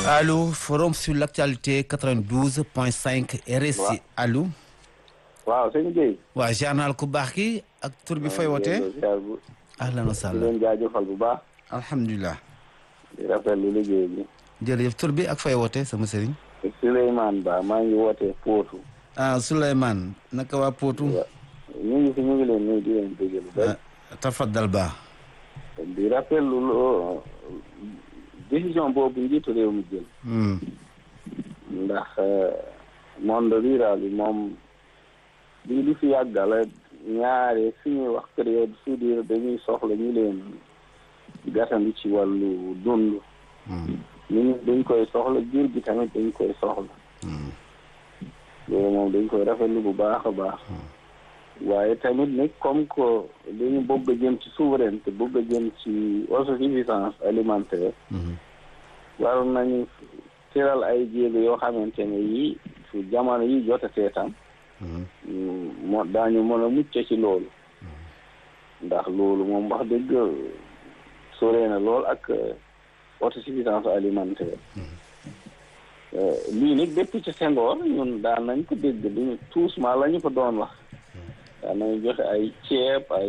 Allô, forum sur l'actualité 92.5 RSI. Allô. waaw sëñ Guèye. waa journal ku baax ki ak tur bi fay wootee. ahlan wa di sahlan. leen jaajëfal bu baax. alhamdulilah. di rafetlu liggéey bi. jërëjëf tur bi ak fay wootee sama sëriñ. Souleymane Ba maa ngi wootee Pootu. ah Souleymane naka waa Potou. ñu ngi fi ñu ngi leen nuyu di leen dégg lu bëri. ah tafaddal ba. di rafetlu loo décision boobu njiitu réew mi jël. Hmm. ndax monde rural bi moom lii li fi yàggala ñaare fi ñuy wax période soudure dañuy soxla ñu leen gàttandu ci wàllu dund. Hmm. ñu nit dañ koy soxla jur gi tamit dañ koy soxla. Hmm. loolu moom dañ koy rafetlu bu baax a baax. waaye tamit nag comme que dañu bëgg a jëm ci souveraineté bëgg a jëm ci autosuffisance alimentaire. Hmm. waroon nañu tëral ay jéego yoo xamante ne yii su jamono yi jotatee tam Hmm. moo daañu mën a mucc ci loolu ndax loolu moom wax dëgg sore na lool ak autosuffisance alimentaire lii nag depuis ci Senghor ñun daan nañ ko dégg duñu tuusma la ñu ko doon wax daan nañu joxe ay ceeb ay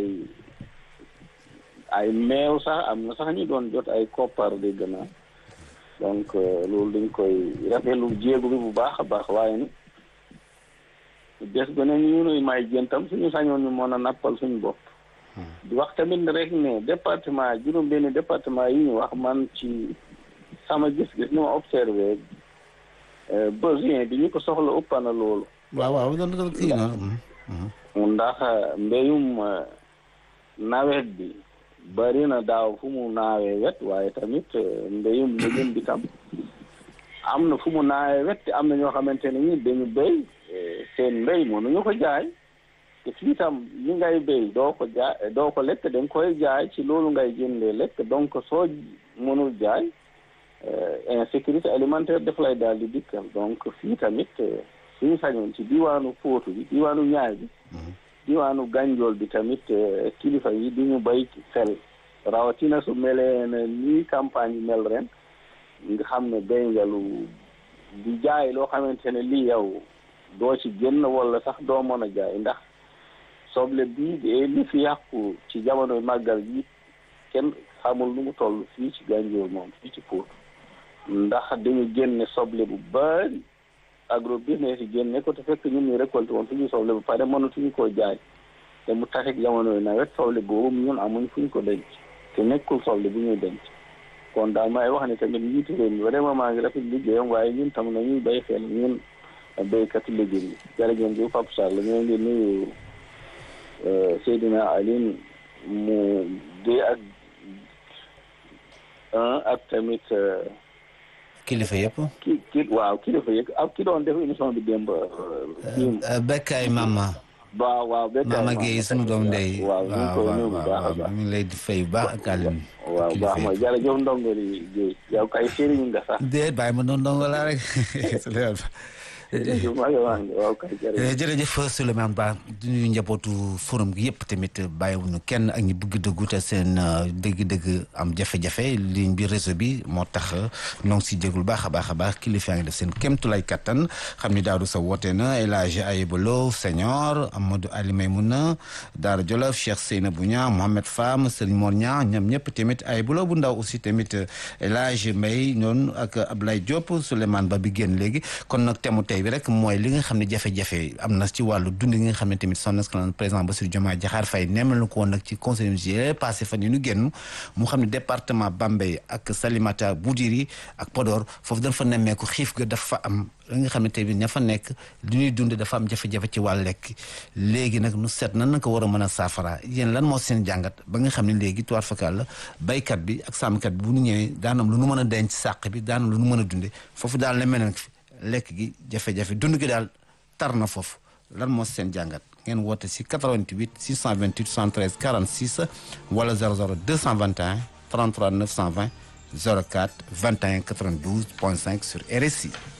ay meew sax am na sax ñu doon jot ay koppar dégg naa donc loolu dañ koy rafetlu jéego bi bu baax a baax waaye ni des ba ne ñu nuy may jëntam suñu sañoon ñu mën a nappal suñu bopp di wax tamit ne rek ne département juróom benn département yi ñu wax man ci sama gis-gis ni ma observé besoin bi ñu ko soxla ëpp na loolu waaw waaw doon doon kii na. Hmm. Hmm. ndax mbéyum nawet bi bari na daaw fu mu naawee wet waaye tamit mbéyum lëjëm bi tam am na fu mu naawee wet te am na ñoo xamante ne ñi dañu béy seen mbéy mënuñu ko jaay te fii tam li ngay béy doo ko jaay doo ko lekk da nga koy jaay ci loolu ngay jëndee lekk donc soo mënul jaay insécurité alimentaire daf lay daal di dikkal donc fii tamit suñu sañoon ci diwaanu Fouta bi diwaanu Ñaay bi diwaanu Gànjool bi tamit kilifa yi di ñu bay xel rawatina su melee na nii campagne yi mel ren nga xam ne béy nga lu di jaay loo xamante ne lii yow doo ci génn wala sax doo mën a jaay ndax soble bii de li fi yàqu ci jamonoy màggal gi kenn xamul lu mu toll fii ci Gànjool moom fii ci Pout ndax dañu génne soble bu bari agro business yi génne ko te fekk ñun ñu récolté woon suñu soble bu pare mënatuñu koo jaay te mu taxit jamonoy nawet soble boobu ñun amuñ fuñ ko denc te nekkul soble bu ñuy denc kon daal may wax ni tamit njiitu réew mi vraiment maa ngi rafet liggéeyam waaye ñun tam nañuy bay xel ñun béykatu légumes yi jërëjëf bi Pape Sall ñoo ngi nuyu Seydina Aline mu dee ak ak tamit kilifa yëpp. ki ki waaw kilifa yëg ak ki doon def émission bi démb Bekkaay Mama. waaw waaw béykat Mama Gueye sunu doom ndey. waaw ñu ngi koy nuyu bu baax a baax mi ngi lay di fay bu baax ak Aline. waaw baax mooy jërëjëf ndongo li Guèye yow kay sëriñ nga sax déet bàyyi ma doon ndongo laa rek. jërëjëf maa ngi wax waaw kay jërëjëf jërëjëf Souleymane Ba di nuyu njabootu forum gi yëpp tamit bàyyiwuñu kenn ak ñi bëgg dëggu te seen dëgg-dëgg am jafe-jafe ligne bi réseau bi moo tax ñoo ngi si jégul baax a baax a baax kilifa ngi def seen kéemtulaay kattan xam ni Daouda Sow woote na El Hadj Ayibolo Senior Amadou Ali Maymouna Daara Jolof Cheikh Seynabou Niang Mohamed Fam Serigne Mor Niang ñoom ñëpp tamit Ayibolo bu ndaw aussi tamit El Hadj Mbaye noonu ak Ablaye Diop Souleymane Ba bi génn léegi kon nag temu tey bi rek mooy li nga xam ne jafe-jafe am na ci wàllu dund gi nga xam ne tamit son excellence président Bassirou Diomaye Diakhar Faye nemmel na ko woon nag ci conseil municipal passé fan yi ñu génn mu xam ne département Bambey ak Salimata Boudiri ak Podor foofu dañ fa nemmeeku xiif ga dafa am li nga xam ne tamit ña fa nekk li ñuy dund dafa am jafe-jafe ci wàllu lekk léegi nag nu seet nan na ko war a mën a saafara yéen lan moo seen jàngat ba nga xam ne léegi tuwaat fakal la baykat bi ak sàmmkat bi bu ñu ñëwee daanam lu nu mën a denc sàq bi daanam lu nu mën a dunde foofu daal lemee na fi lekk gi jafe-jafe dund gi daal tar na foofu lan moo seen jàngat ngeen woote si 88 628 73 46 wala 00 221 33 920 04 21 92 point 5 sur RSI